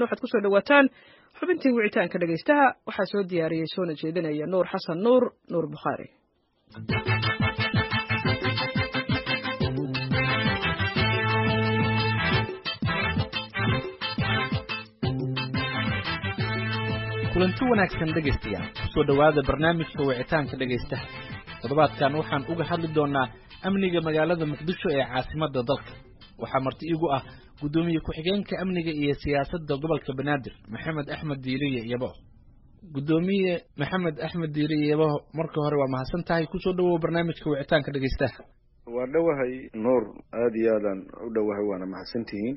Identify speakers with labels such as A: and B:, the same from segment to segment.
A: haatana waxaad kusoo dhawaataan xubintii wicitaanka dhegaystaha waxaa soo diyaariyey soona jeedinaya nuur xasan nuur nuur bukhaari
B: kulanti wanaagsan dhegaystayaal kusoo dhowaada barnaamijka wicitaanka dhegaystaha toddobaadkan waxaan uga hadli doonaa amniga magaalada muqdisho ee caasimadda dalka waxaa marti igu ah guddoomiye ku-xigeenka amniga iyo siyaasadda gobolka banaadir maxamed axmed diiriye yabaho guddoomiye maxamed axmed diiriye yabaho marka hore waa mahadsan tahay kusoo dhawow barnaamijka wicitaanka dhegaystaha
C: waa dhowahay nuur aada iyo aadaan u dhowahay waana mahadsantihiin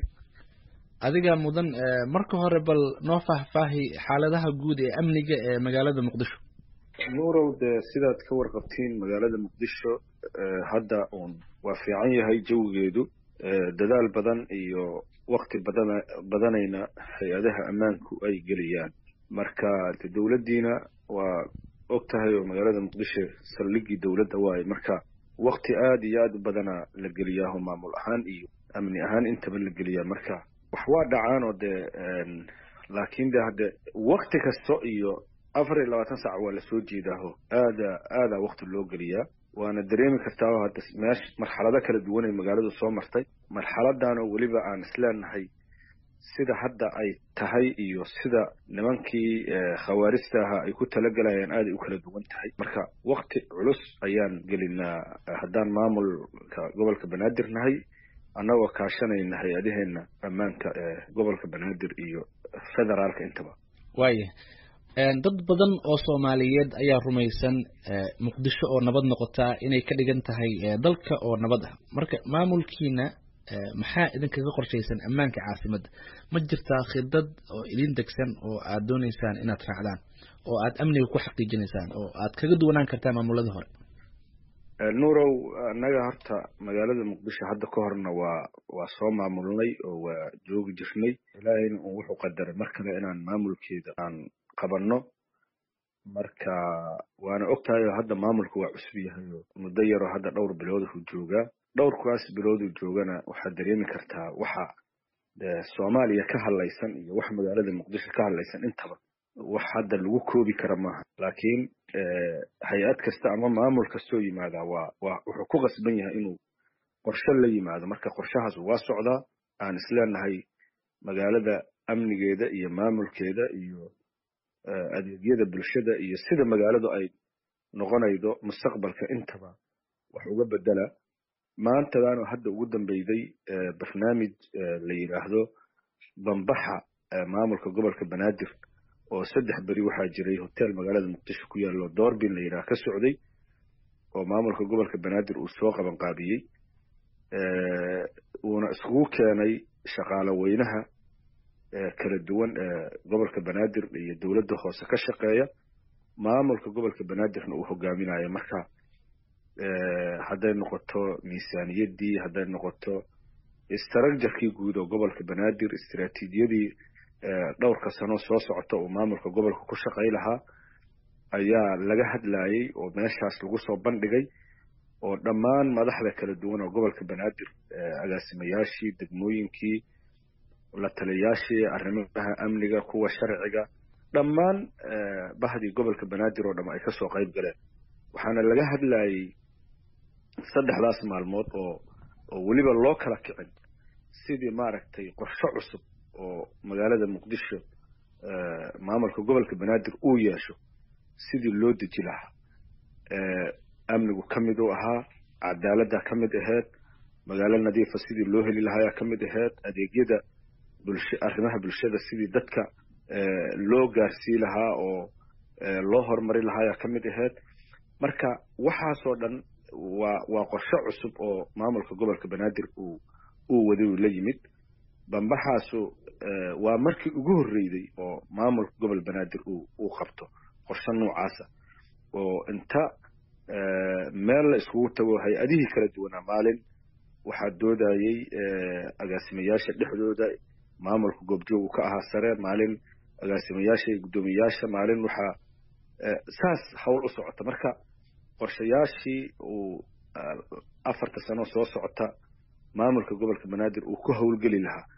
B: adigaa mudan marka hore bal noo faahfaahi xaaladaha guud ee amniga ee magaalada muqdisho
C: nuurow dee sidaad ka warqabtiin magaalada muqdisho hadda uun waa fiican yahay jawigeedu dadaal badan iyo wakti badan badanayna hay-adaha ammaanku ay geliyaan marka de dowladdiina waa og tahay oo magaalada muqdisho saldhiggii dowladda waaye marka wakti aada iyo aada u badana la geliyaaho maamul ahaan iyo amni ahaan intaba la geliyaa marka wax waa dhacaan oo dee laakiin de hadde wakti kasto iyo afar iyo labaatan saac waa lasoo jeedaaho aada aadaa wakti loo geliyaa waana dareemi kartaa hadda meesh marxalado kala duwan ay magaaladu soo martay marxaladan oo weliba aan isleenahay sida hadda ay tahay iyo sida nimankii khawaarista ahaa ay ku talagalayaan aaday u kala duwan tahay marka wakti culus ayaan gelinaa haddaan maamulka gobolka banaadir nahay annagoo kaashanayna hay-adaheena ammaanka ee gobolka banaadir iyo federaalka intaba
B: waaya dad badan oo soomaaliyeed ayaa rumaysan muqdisho oo nabad noqotaa inay ka dhigan tahay dalka oo nabad ah marka maamulkiina maxaa idinkaga qorshaysan ammaanka caasimadda ma jirtaa khidad oo idin degsan oo aad dooneysaan inaad raacdaan oo aad amniga ku xaqiijinaysaan oo aad kaga duwanaan kartaa maamuladii hore
C: nuurow annaga horta magaalada muqdisho hadda ka horna waa waa soo maamulnay oo waa joogi jirnay ilaahayna un wuxuu qadaray mar kale inaan maamulkeeda aan qabanno marka waana og tahay oo hadda maamulka waa cusub yahay oo muddo yaroo hadda dhowr bilooduu joogaa dhowrkaas bilooduu joogana waxaad dareemi kartaa waxa soomaaliya ka hadlaysan iyo wax magaalada muqdisho ka hadlaysan intaba wax hadda lagu koobi kara maaha laakiin hay-ad kasta ama maamul kastoo yimaadaa waa waa wuxuu ku qasban yahay inuu qorshe la yimaado marka qorshahaas waa socdaa aan isleenahay magaalada amnigeeda iyo maamulkeeda iyo adeegyada bulshada iyo sida magaaladu ay noqonaydo mustaqbalka intaba wax uga bedela maantadaanu hadda ugu dambeyday barnaamij la yidhaahdo bambaxa maamulka gobolka banaadir oo saddex beri waxaa jiray hotel magaalada muqdisho ku yaallo doorbin la yidhaha ka socday oo maamulka gobolka banaadir uu soo qaban qaabiyey uuna iskugu keenay shaqaale weynaha kala duwan ee gobolka banaadir iyo dowladda hoose ka shaqeeya maamulka gobolka banaadirna uu hogaaminayo marka hadday noqoto miisaaniyaddii hadday noqoto istrajarkii guud oo gobolka banaadir istraatiijiyadii dhowrka sano soo socota uu maamulka gobolka ku shaqay lahaa ayaa laga hadlayey oo meeshaas lagu soo bandhigay oo dhammaan madaxda kala duwan oo gobolka banaadir agaasimayaashii degmooyinkii la taliyayaashii arrimaha amniga kuwa sharciga dhammaan bahdii gobolka banaadir oo dham ay kasoo qayb galeen waxaana laga hadlayey saddexdaas maalmood oo oo weliba loo kala kicin sidii maaragtay qorshe cusub oo magaalada muqdisho maamulka gobolka banaadir uu yeesho sidii loo deji lahaa amnigu ka mid u ahaa cadaaladda ka mid aheyd magaalo nadiifa sidii loo heli lahayaa ka mid aheyd adeegyada bulsha arrimaha bulshada sidii dadka loo gaarsii lahaa oo loo horumari lahaayaa ka mid aheyd marka waxaasoo dhan waa waa qorshe cusub oo maamulka gobolka banaadir uu uu waday uu la yimid bambaxaasu waa markii ugu horreyday oo maamulka gobol banaadir uu uu qabto qorshe noocaasa oo inta meel la iskugu tago hay-adihii kala duwanaa maalin waxaa doodayey agaasimayaasha dhexdooda maamulka goobjoogu ka ahaa sare maalin agaasimayaasha iyo guddoomiyayaasha maalin waxaa saas hawl u socota marka qorshayaashii uu afarta sano soo socota maamulka gobolka banaadir uu ku howlgeli lahaa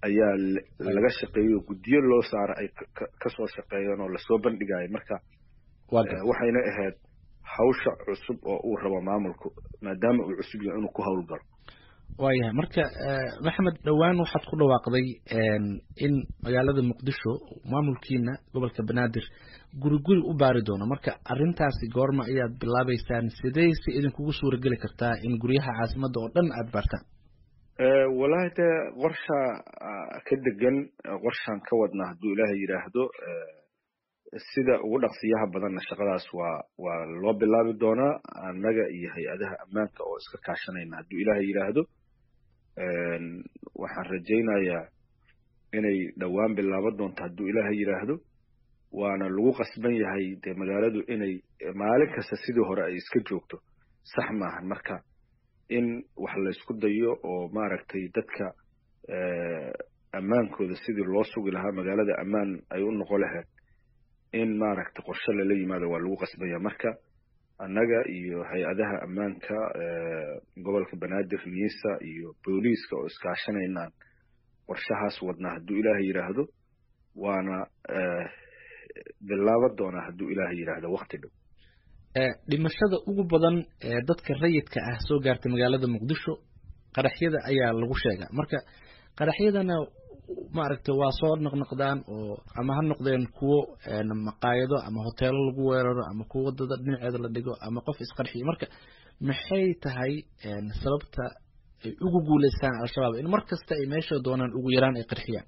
C: ayaa laga shaqeeyey oo guddiyo loo saara ay kasoo shaqeeyeen oo lasoo bandhigayo marka waxayna ahayd hawsha cusub oo uu rabo maamulku maadaama uu cusub yahay inuu ku howlgalo
B: waayahay marka maxamed dhowaan waxaad ku dhawaaqday in magaalada muqdisho maamulkiina gobolka banaadir guri guri u baari doono marka arrintaasi goorma ayaad bilaabeysaan sidee si idinkugu suura geli kartaa in guryaha caasimadda oo dhan aada baartaan
C: wallaahi dee qorsha ka degan qorshaan ka wadnaa hadduu ilaahay yidhaahdo sida ugu dhaqsiyaha badanna shaqadaas waa waa loo bilaabi doonaa annaga iyo hay-adaha ammaanka oo iska kaashanayna hadduu ilaahay yidhaahdo waxaan rajaynayaa inay dhowaan bilaaban doonto hadduu ilaahay yidhaahdo waana lagu qasban yahay dee magaaladu inay maalin kasta sidii hore ay iska joogto sax maahan marka in wax laysku dayo oo maaragtay dadka ammaankooda sidii loo sugi lahaa magaalada ammaan ay u noqon lahayd in maaragtay qorshe lala yimaado waa lagu qasbanya marka annaga iyo hay-adaha ammaanka gobolka banaadir niisa iyo booliiska oo iskaashanaynaan qorshahaas wadnaa hadduu ilaahay yidhaahdo waana bilaaban doonaa hadduu ilaahay yidhaahdo wakti dhow
B: dhimashada ugu badan ee dadka rayidka ah soo gaartay magaalada muqdisho qaraxyada ayaa lagu sheegaa marka qaraxyadana maaragtay waa soo noqnoqdaan oo ama ha noqdeen kuwo maqaayado ama hoteelo lagu weeraro ama kuwo wadada dhinaceeda la dhigo ama qof isqarxiyo marka maxay tahay sababta ay ugu guuleystaan al-shabaab in mar kasta ay meesha doonaan ugu yaraan ay qarxiyaan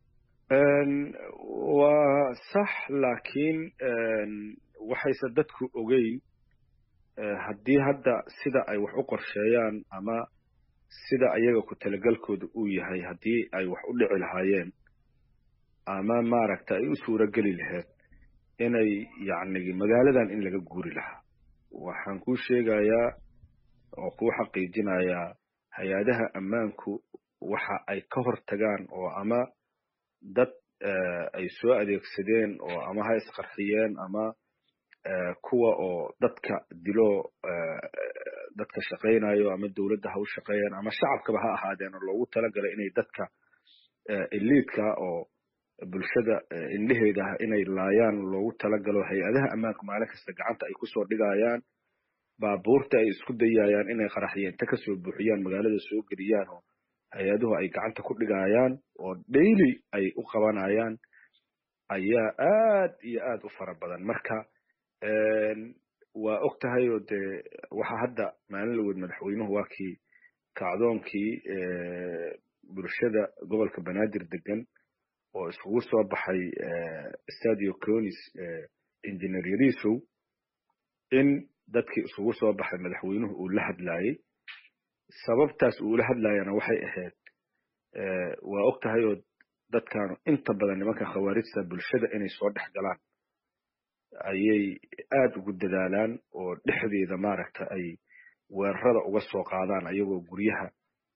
C: waa sax laakiin waxayse dadku ogeyn haddii hadda sida ay wax u qorsheeyaan ama sida ayaga ku talagalkooda uu yahay haddii ay wax u dhici lahaayeen ama maaragta ay u suuro geli lahayd inay yacni magaaladan in laga guuri lahaa waxaan kuu sheegayaa oo kuu xaqiijinayaa hay-adaha ammaanku waxa ay ka hor tagaan oo ama dad ay soo adeegsadeen oo ama ha isqarxiyeen ama kuwa oo dadka dilo dadka shaqaynayo ama dowladda ha u shaqeeyaan ama shacabkaba ha ahaadeen oo loogu talagalay inay dadka eliidka oo bulshada indheheeda ah inay laayaan loogu talagalo hay-adaha ammaanku maalin kasta gacanta ay kusoo dhigayaan baabuurta ay isku dayayaan inay qaraxyeen ta kasoo buuxiyaan magaalada soo geliyaan oo hay-aduhu ay gacanta ku dhigayaan oo daily ay u qabanayaan ayaa aad iyo aad u fara badan marka waa og tahay oo dee waxa hadda maalin laweyd madaxweynuhu waa kii kacdoonkii bulshada gobolka banaadir degan oo iskugu soo baxay stadio conis engineer yarisow in dadkii iskugu soo baxay madaxweynuhu uu la hadlaayey sababtaas uu la hadlaayana waxay ahayd waa og tahay oo dadkaanu inta badan nimanka khawaarijta bulshada inay soo dhex galaan ayay aad ugu dadaalaan oo dhexdeeda maaragta ay weerarada uga soo qaadaan ayagoo guryaha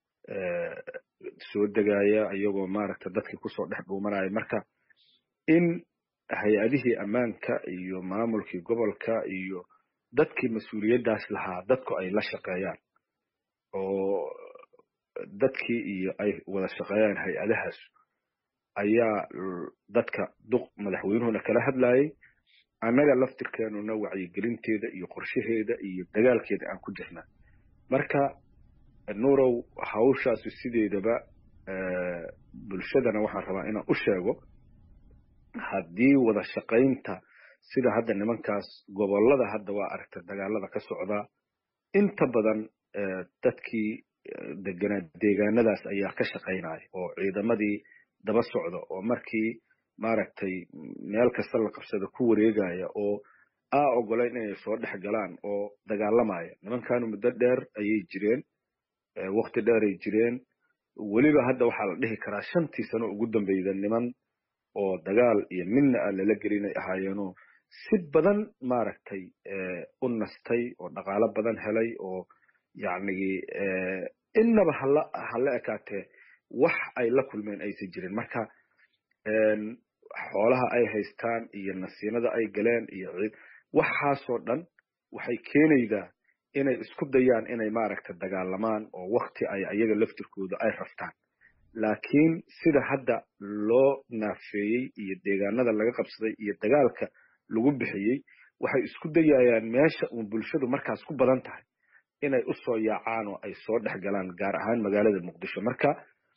C: soo degaya ayagoo maaragta dadkii kusoo dhex dhuumanaya marka in hay-adihii ammaanka iyo maamulkii gobolka iyo dadkii mas-uuliyaddaas lahaa dadku ay la shaqeeyaan oo dadkii iyo ay wada shaqeeyaan hay-adahaas ayaa dadka duq madaxweynuhuna kala hadlayay annaga laftirkeenuna wacyigelinteeda iyo qorshaheeda iyo dagaalkeeda aan ku jirnaa marka nuurow hawshaasi sideedaba bulshadana waxaan rabaa inaan u sheego haddii wada shaqaynta sida hadda nimankaas gobollada hadda waa aragta dagaalada ka socdaa inta badan dadkii deganaa deegaanadaas ayaa ka shaqaynaya oo ciidamadii daba socda oo markii maaragtay meel kasta la qabsada ku wareegaya oo aa ogolayn inay soo dhex galaan oo dagaalamaya nimankanu muddo dheer ayay jireen wakti dheer ay jireen weliba hadda waxaa la dhihi karaa shantii sano ugu dambeyda niman oo dagaal iyo midna a lala gelinay ahaayeenoo si badan maaragtay u nastay oo dhaqaalo badan helay oo yacnigi innaba hala hala ekaatee wax ay la kulmeen aysan jirin marka xoolaha ay haystaan iyo nasiinada ay galeen iyo waxaasoo dhan waxay keenaydaa inay isku dayaan inay maaragta dagaalamaan oo wakti ay ayaga laftirkooda ay raftaan laakiin sida hadda loo naafeeyey iyo deegaanada laga qabsaday iyo dagaalka lagu bixiyey waxay isku dayayaan meesha uun bulshadu markaas ku badan tahay inay u soo yaacaan oo ay soo dhex galaan gaar ahaan magaalada muqdisho marka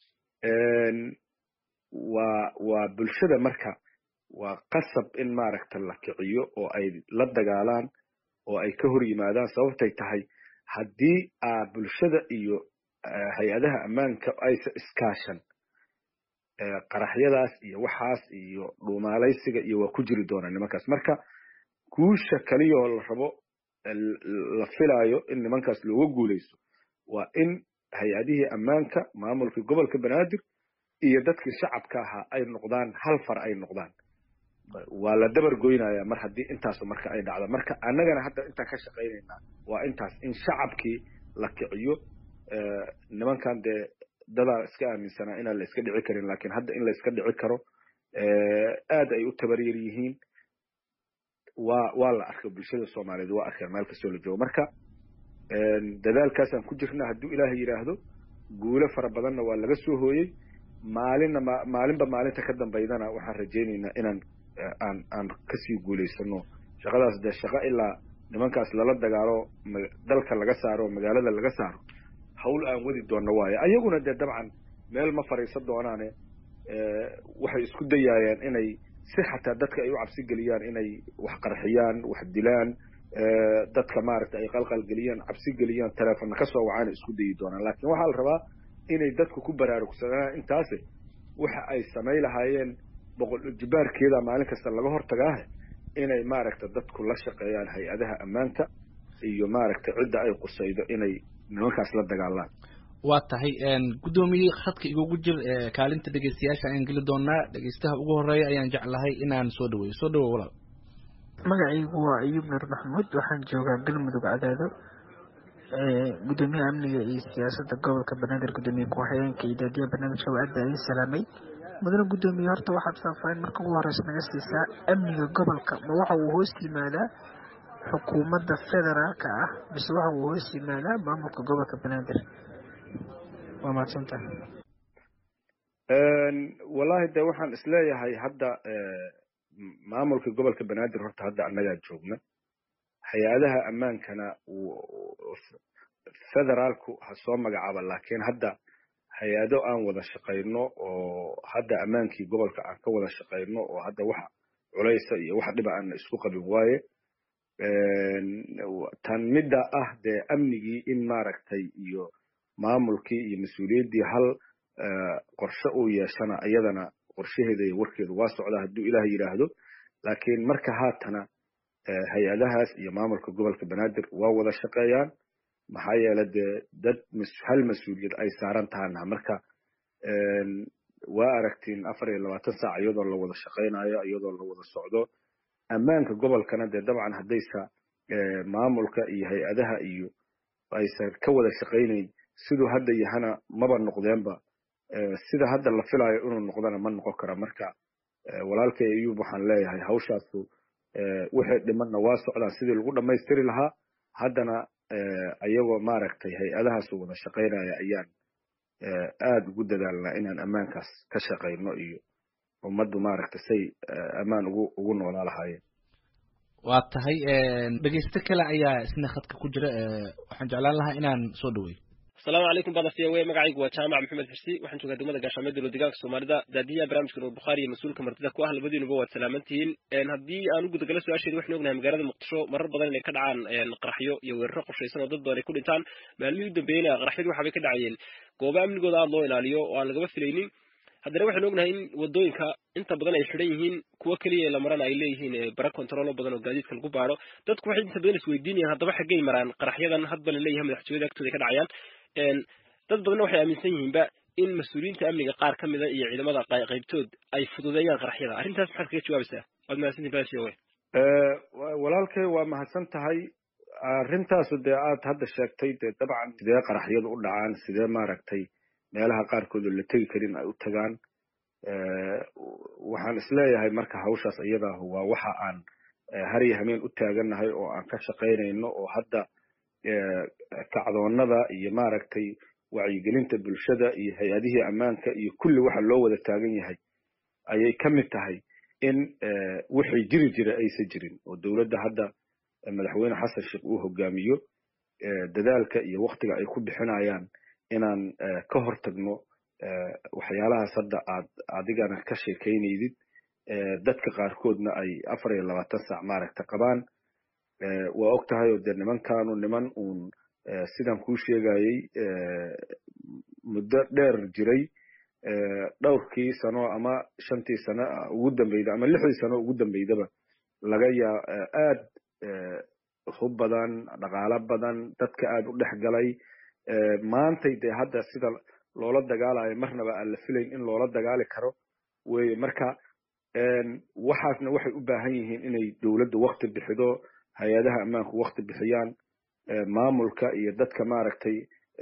C: waa waa bulshada marka waa qasab in maaragta la kiciyo oo ay la dagaalaan oo ay ka hor yimaadaan sababtay tahay haddii aa bulshada iyo hay-adaha ammaanka aysa iskaashan qaraxyadaas iyo waxaas iyo dhuumaalaysiga iyo waa ku jiri doonaa nimankaas marka guusha kaliyoo la rabo la filaayo in nimankaas looga guulaysto waa in hay-adihii ammaanka maamulkii gobolka banaadir iyo dadkii shacabka ahaa ay noqdaan hal far ay noqdaan waa la dabar goynaya mar haddii intaasu marka ay dhacdo marka annagana hadda intaan ka shaqaynaynaa waa intaas in shacabkii la kiciyo nimankan dee dadaa iska aaminsanaa inaan la iska dhici karin lakin hadda in la iska dhici karo aad ay u tabaryar yihiin waa waa la arkay bulshada soomaaliyeed waa arkeen meel kastoo la joogo marka dadaalkaasaan ku jirna hadduu ilaahay yidhaahdo guulo fara badanna waa laga soo hooyey maalinna ma maalinba maalinta ka dambaydana waxaan rajaynaynaa inaan aan aan kasii guulaysano shaqadaas dee shaqo ilaa nimankaas lala dagaalo dalka laga saaro oo magaalada laga saaro hawl aan wadi doonno waayo ayaguna dee dabcan meel ma fadhiisan doonaane waxay isku dayaayeen inay si xataa dadka ay u cabsi geliyaan inay wax qarxiyaan wax dilaan dadka maaragta ay qalqalgeliyaan cabsi geliyaan teleefonna ka soo wacaana isku dayi doonaan laakiin waxaa la rabaa inay dadku ku baraarugsadaan intaasi waxa ay samay lahaayeen boqol jibaarkeeda maalin kasta laga hortagaahe inay maaragta dadku la shaqeeyaan hay-adaha ammaanka iyo maaragta cidda ay qusaydo inay nimankaas la dagaalaan
B: waa tahay guddoomiye khadka igugu jir kaalinta dhegeystayaasha ayaan geli doonaa dhegeystaha ugu horeeya ayaan jeclahay inaan soo dhaweeyo soo dhawow walaal
D: magacaygu waa ayuub nur maxamuud waxaan joogaa galmudug cadaado gudoomiyaha amniga iyo siyaasadda gobolka banaadir gudoomiye ku-xigeenka iyo daadiyaha barnaamijka waa aad baa idin salaamay mudane gudoomiye horta waxaad faahfaahin marka ugu horeysa naga siisaa amniga gobolka ma waxa uu hoos yimaadaa xukuumadda federaalka ah mise waxa uu hoos yimaadaa maamulka gobolka banaadir waa mahadsantaha
C: wallahi de waxaan isleeyahay hadda maamulka gobolka banaadir horta hadda annagaa joogna hay-adaha ammaankana federaalku ha soo magacaaba laakiin hadda hay-ado aan wada shaqayno oo hadda ammaankii gobolka aan ka wada shaqayno oo hadda wax culaysa iyo wax dhiba aan isku qabin waaye tan midda ah dee amnigii in maaragtay iyo maamulkii iyo mas-uuliyaddii hal qorshe uu yeeshana iyadana qorshaheeda iyo warkeedu waa socdaa hadduu ilaah yidhaahdo laakiin marka haatana hay-adahaas iyo maamulka gobolka banaadir waa wada shaqeeyaan maxaa yeele dee dad hal mas-uuliyad ay saaran tahana marka waa aragtiin afar iyo labaatan saac iyadoo la wada shaqaynayo iyadoo la wada socdo ammaanka gobolkana dee dabcan haddaysa maamulka iyo hay-adaha iyo aysan ka wada shaqaynayn siduu hadda yahana maba noqdeenba sida hadda la filayo inuu noqdana ma noqon kara marka walaalkay ayuub waxaan leeyahay hawshaasu wixii dhimanna waa socdaan sidii lagu dhammaystiri lahaa haddana ayagoo maaragtay hay-adahaasu wada shaqaynaya ayaan aada ugu dadaalnaa inaan ammaankaas ka shaqayno iyo ummaddu maaragtay say ammaan ugu ugu noolaa lahaayeen
B: waa tahay dhegeysto kale ayaa isna khadka ku jira waxaan jeclaan lahaa inaan soo dhaweeyo
E: asalaamu calaykum bada v o a magacaygu waa jaamac maxamed xirsi waxaan joogaa degmada gaashaamee dowla deegaanka soomaalida daadiyaha barnaamijka nuur bukhaari iyo mas-uulka martida ku ah labadiinuba waad salaaman tihiin haddii aan u gudagalo su-aasheeda waxaynu ognahay magaalada muqdisho marar badan inay ka dhacaan qaraxyo iyo weeraro qorshaysan oo dad badan ay ku dhintaan maalmihii u dambeeyeyna qaraxyadu waxaabay ka dhacayeen gooba amnigooda aada loo ilaaliyo oo aan lagaba filaynin haddana waxaynu ognahay in wadooyinka inta badan ay xidhan yihiin kuwo keliya la marana ay leeyihiin bara controlo badan oo gaadiidka lagu baaro dadku waxay inta badan isweydiinayaan haddaba xaggay maraan qaraxyadan hadba la leeyahay madaxtooyada agtooda ka dhacayaan dad badanna waxay aaminsan yihiinba in mas-uuliyiinta amniga qaar ka mida iyo ciidamada qaybtood ay fududeeyaan qaraxyada arrintaas maxaad kaga jawaabaysaa waad mahadsantihin basi owe
C: walaalkay waa mahadsan tahay arrintaasu dee aad hadda sheegtay dee dabcan sidee qaraxyadu u dhacaan sidee maaragtay meelaha qaarkood oo la tegi karin ay u tagaan waxaan isleeyahay marka hawshaas iyadaahu waa waxa aan har iyo hameen u taagannahay oo aan ka shaqaynayno oo hadda kacdoonnada iyo maaragtay wacyigelinta bulshada iyo hay-adihii ammaanka iyo kulli waxa loo wada taagan yahay ayay ka mid tahay in wixii jiri jira aysan jirin oo dowladda hadda madaxweyne xasan sheekh uu hogaamiyo dadaalka iyo waktiga ay ku bixinayaan inaan ka hortagno waxyaalahaas hadda aad adigana ka sheekaynaydid dadka qaarkoodna ay afar iyo labaatan saac maaragta qabaan waa og tahay oo dee nimankaanu niman uun sidaan kuu sheegayey muddo dheer jiray dhowrkii sano ama shantii sano ugu dambeyda ama lixdii sano ugu dambeydaba laga yaa aad hub badan dhaqaalo badan dadka aad u dhex galay maantay dee hadda sida loola dagaalayo marnaba aan la filayn in loola dagaali karo weye marka waxaasna waxay u baahan yihiin inay dowladda wakti bixido hay-adaha ammaanku wakti bixiyaan maamulka iyo dadka maaragtay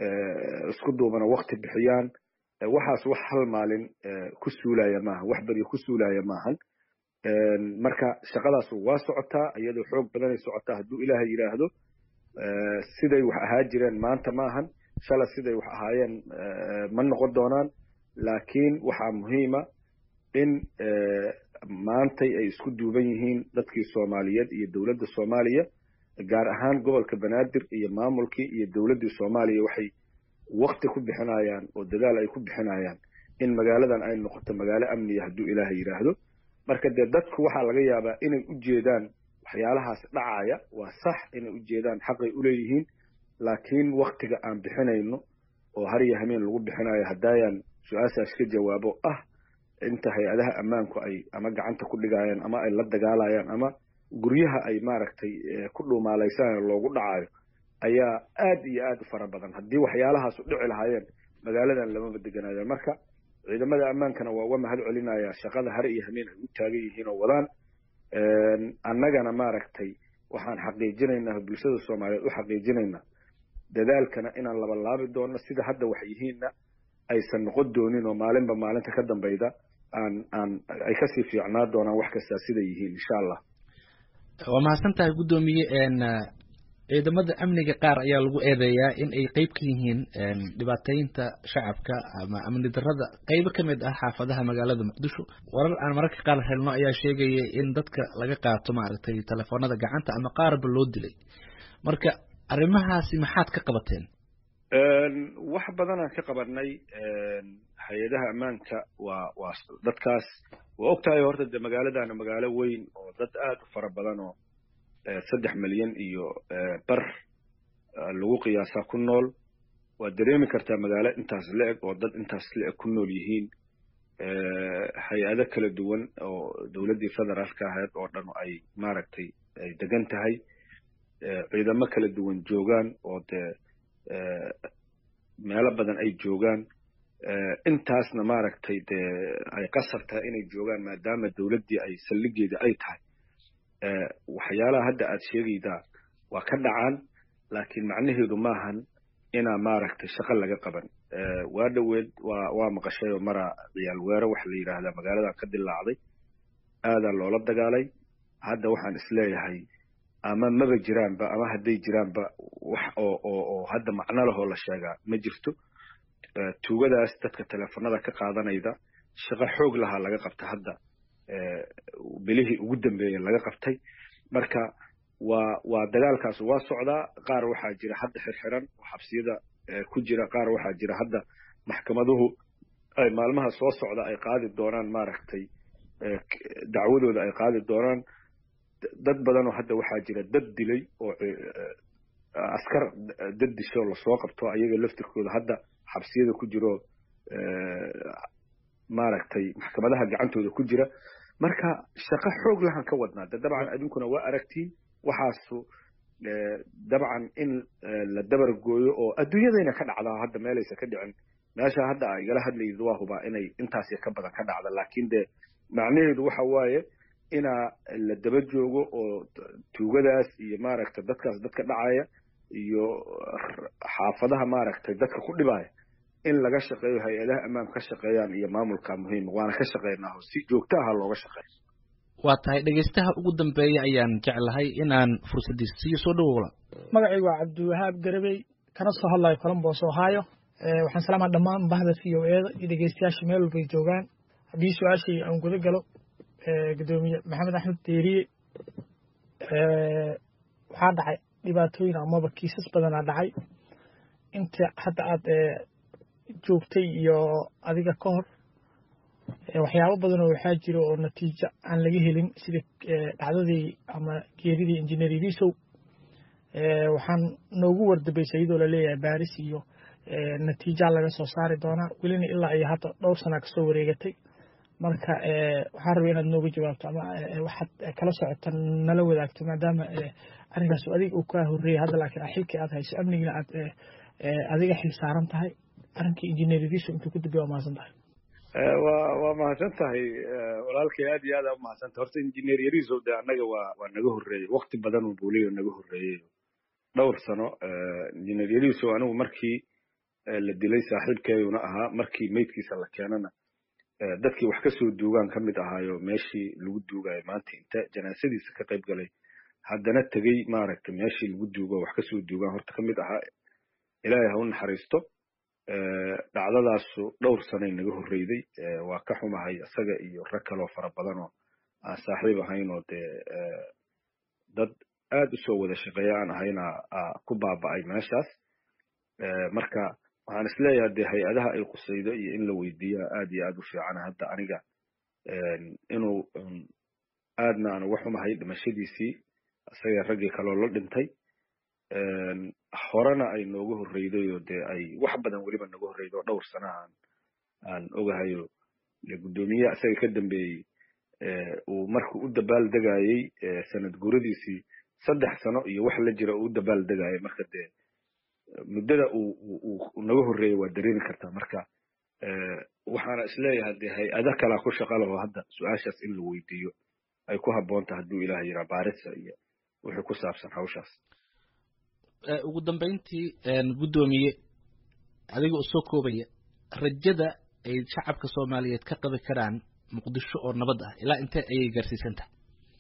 C: isku duubana wakti bixiyaan waxaas wax hal maalin ku suulaya maaha wax beryo ku suulaya maahan marka shaqadaas waa socotaa iyadoo xoog badanay socotaa hadduu ilaahay yidhaahdo siday wax ahaa jireen maanta maahan shala siday wax ahaayeen ma noqon doonaan laakiin waxaa muhiima in maantay ay isku duuban yihiin dadkii soomaaliyeed iyo dowladda soomaaliya gaar ahaan gobolka banaadir iyo maamulkii iyo dowladdii soomaaliya waxay wakti ku bixinayaan oo dadaal ay ku bixinayaan in magaaladan ay noqoto magaalo amniya hadduu ilaahay yidhaahdo marka dee dadku waxaa laga yaabaa inay u jeedaan waxyaalahaas dhacaya waa sax inay u jeedaan xaqay u leeyihiin laakiin waktiga aan bixinayno oo har iyo hameen lagu bixinayo haddaayaan su-aashaas ka jawaabo ah inta hay-adaha ammaanku ay ama gacanta ku dhigayaan ama ay la dagaalayaan ama guryaha ay maaragtay ku dhuumaalaysanao loogu dhacayo ayaa aad iyo aad u fara badan haddii waxyaalahaas u dhici lahaayeen magaaladan lamaba deganaayo marka ciidamada ammaankana waa uga mahad celinaya shaqada har iyo hameen ay u taagan yihiin oo wadaan annagana maaragtay waxaan xaqiijinaynaa bulshada soomaaliyeed u xaqiijinaynaa dadaalkana inaan labalaabi doono sida hadda wax yihiinna aysan noqon doonin oo maalinba maalinta ka dambayda aan aan ay kasii fiicnaa doonaan wax kastaa siday yihiin insha allah
B: waa mahadsan tahay guddoomiye ciidamada amniga qaar ayaa lagu eedeeyaa in ay qeyb ka yihiin dhibaataynta shacabka ama amni darada qeybo ka mid ah xaafadaha magaalada muqdisho warar aan mararka qaar helno ayaa sheegaya in dadka laga qaato maaragtay telefoonada gacanta ama qaarba loo dilay marka arrimahaasi maxaad ka qabateen
C: wax badanaan ka qabanay hay-adaha ammaanka waa waa dadkaas waa og tahay horta de magaaladana magaalo weyn oo dad aad u fara badan oo saddex milyan iyo bar lagu qiyaasaa ku nool waad dareemi kartaa magaalo intaas la-eg oo dad intaas la-eg ku nool yihiin hay-ado kala duwan oo dowladdii federaalka ahayd oo dhan ay maaragtay ay degan tahay ciidamo kala duwan joogaan oo dee meelo badan ay joogaan intaasna maaragtay dee ay qasab tahay inay joogaan maadaama dowladdii ay saldhigeeda ay tahay waxyaalaha hadda aad sheegaydaa waa ka dhacaan laakiin macnaheedu maahan inaa maaragtay shaqo laga qaban waa dhoweed waa waa maqashay oo mara ciyaal weero waxa la yidhaahdaa magaaladan ka dilaacday aadaa loola dagaalay hadda waxaan isleeyahay ama maba jiraanba ama hadday jiraanba wax oo oo oo hadda macno lahoo la sheegaa ma jirto tuugadaas dadka teleefanada ka qaadanayda shaqo xoog lahaa laga qabta hadda bilihii ugu dambeeyey laga qabtay marka waa waa dagaalkaas waa socdaa qaar waxaa jira hadda xirxiran oo xabsiyada ku jira qaar waxaa jira hadda maxkamaduhu ay maalmaha soo socda ay qaadi doonaan maaragtay dacwadooda ay qaadi doonaan dad badanoo hadda waxaa jira dad dilay oo askar dad disho lasoo qabto ayaga laftirkooda hadda xabsiyada ku jiro maaragtay maxkamadaha gacantooda ku jira marka shaqo xoog lahan ka wadnaa de dabcan adinkuna waa aragtiin waxaasu dabcan in la dabar gooyo oo adduunyadayna ka dhacdaa hadda meelaysa ka dhicin meesha hadda a igala hadlayid waa hubaa inay intaas ka badan ka dhacda laakiin de macnaheedu waxa waaye inaa la daba joogo oo tuugadaas iyo maaragtay dadkaas dadka dhacaya iyo xaafadaha maaragtay dadka ku dhibaya in laga shaqeeyo hay-adaha ammaanka ka shaqeeyaan iyo maamulka muhiima waana ka shaqeynaaho si joogto aha looga shaqeeyo
B: waa tahay dhegaystaha ugu dambeeya ayaan jeclahay inaan fursaddiisa siiyo soo dhawowla
F: magacaygu waa cabdiwahaab garabey kana soo hadlayo colombos ohio waxaan salaamaa dhammaan bahda v o eeda iyo dhegeystayaasha meel walbay joogaan haddii su-aashii aan guda galo gudoomiye maxamed axmed deeriye waxaa dhacay dhibaatooyin amaba kiisas badanaa dhacay inta hadda aad joogtay iyo adiga ka hor waxyaabo badanoo waxaa jira oo natiijo aan laga helin sida dhacdadii ama geeridii injineer ilisow waxaan noogu wardabaysay iyadoo laleeyahay baaris iyo natiijaa laga soo saari doonaa welina ilaa iyo hadda dhowr sanaa kasoo wareegatay marka waxaan rabay inaad nooga jawaabto ama waxaad kala socota nala wadaagto maadaama arrinkaas adiga uu kaa horreeyay hadda laakiin xilkii aad hayso amnigina aad adiga xil saaran tahay arrinkii injineer ilisow intuu ku dambeya waa mahadsan tahay
C: waa waa mahadsan tahay walaalkay aad iyo aad aa umahadsan tahay horta injineer yariisow de annaga waa waa naga horreeyey wakti badan uu buuliyo naga horreeyey dhowr sano injineer yariisow anigu markii la dilay saaxiibkeeduna ahaa markii meydkiisa la keenana dadkii wax kasoo duugaan ka mid ahaayo meeshii lagu duugayo maanta inta janaasadiisa ka qayb galay haddana tegey maaragtay meeshii lagu duugo wax kasoo duugaan horta ka mid ahaa ilaahay ha u naxariisto dhacdadaasu dhowr sanay naga horreyday waa ka xumahay isaga iyo rag kaloo fara badan oo aan saaxiib ahayn oo dee dad aad usoo wada shaqeeya aan ahayna ku baaba'ay meeshaas marka waxaan isleeyahay dee hay-adaha ay qusaydo iyo in la weydiiya aad iyo aad u fiican hadda aniga inuu aadna aan uga xumahay dhimashadiisii isaga raggii kaloo la dhintay horena ay nooga horreyday oo dee ay wax badan weliba naga horreyday oo dhowr sana aan aan ogahayo guddoomiyaha isaga ka dambeeyey uu markuu u dabaal degayey sanad guradiisii saddex sano iyo wax la jira uu u dabaal degayay marka dee muddada uu naga horreeyey waa dareemi kartaa marka waxaana isleeyahay dee hay-ada kalaa ku shaqa laho hadda su-aashaas in la weydiiyo ay ku habboonta hadduu ilaah yiraa baarisa iyo wixii ku saabsan hawshaas
B: ugu dambeyntii guddoomiye adiga u soo koobaya rajada ay shacabka soomaaliyeed ka qabi karaan muqdisho oo nabad ah ilaa intee ayay gaarsiisan tahay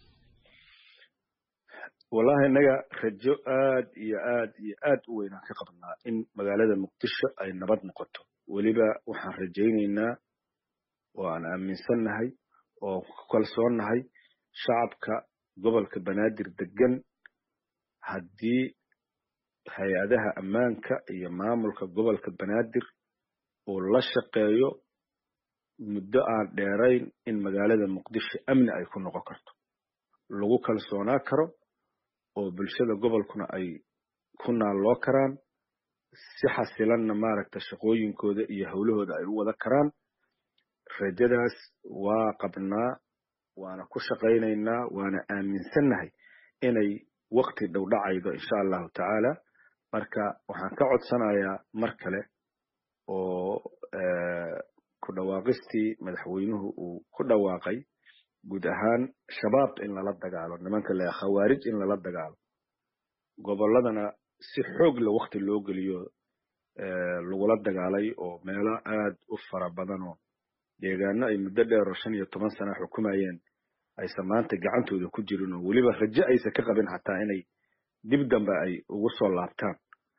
C: wallahi innaga rajo aad iyo aad iyo aad u weynaan ka qabnaa in magaalada muqdisho ay nabad noqoto weliba waxaan rajaynaynaa oo aan aaminsannahay oo ku kalsoonnahay shacabka gobolka banaadir degan haddii hay-adaha ammaanka iyo maamulka gobolka banaadir uu la shaqeeyo muddo aan dheerayn in magaalada muqdisho amni ay ku noqon karto lagu kalsoonaa karo oo bulshada gobolkuna ay ku naalloo karaan si xasilanna maaragta shaqooyinkooda iyo howlahooda ay u wada karaan rajadaas waa qabnaa waana ku shaqaynaynaa waana aaminsannahay inay wakti dhow dhacaydo insha allahu tacaala marka waxaan ka codsanayaa mar kale oo ku dhawaaqistii madaxweynuhu uu ku dhawaaqay guud ahaan shabaab in lala dagaalo nimanka le khawaarij in lala dagaalo gobolladana si xoog la wakti loo geliyo lagula dagaalay oo meelo aad u fara badanoo deegaano ay muddo dheer oo shan iyo toban sana xukumayeen aysan maanta gacantooda ku jirin oo weliba rajo aysan ka qabin xataa inay dib dambe ay ugu soo laabtaan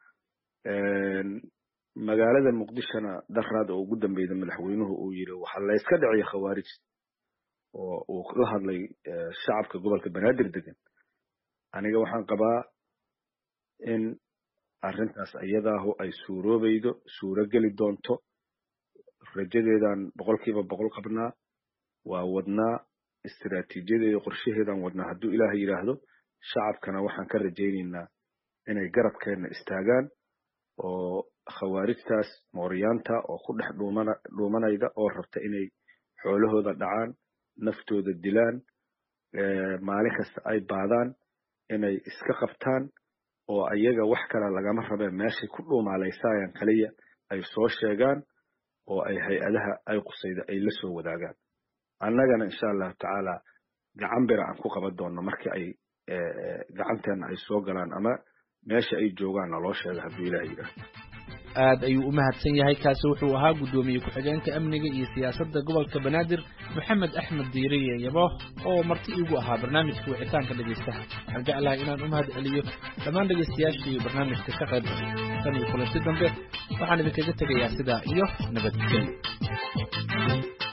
C: magaalada muqdishona daraad oo ugu dambeyda madaxweynuhu uu yiri waxaa la iska dhiciya khawaarij oo uu la hadlay shacabka gobolka banaadir degan aniga waxaan qabaa in arrintaas iyadaahu ay suuroobaydo suuro geli doonto rajadeedaan boqolkiiba boqol qabnaa waa wadnaa istiraatiijiyadeeda qorshaheedaan wadnaa hadduu ilaahay yidhaahdo shacabkana waxaan ka rajaynaynaa inay garabkeenna istaagaan oo khawaarijtaas mooryaanta oo ku dhex dhuumana dhuumanayda oo rabta inay xoolahooda dhacaan naftooda dilaan maalin kasta ay baadaan inay iska qabtaan oo ayaga wax kale lagama rabeen meeshay ku dhuumaalaysayaan kaliya ay soo sheegaan oo ay hay-adaha ay qusayda ay la soo wadaagaan annagana insha allahu tacaala gacan bira aan ku qaban doonno markii ay gacanteenna ay soo galaan ama meesha ay joogaan naloo sheega hadduu ilaah yidhaahdo
B: aad ayuu u mahadsan yahay kaasi wuxuu ahaa guddoomiye ku-xigeenka amniga iyo siyaasadda gobolka banaadir maxamed axmed diiriye yabo oo marti iigu ahaa barnaamijka wicitaanka dhegaystaha waxaan jeclahay inaan u mahad celiyo dhammaan dhegaystayaashii barnaamijka ka qayb tan iyo kulanti dambe waxaan idinkaga tegayaa sidaa iyo nabadgelyo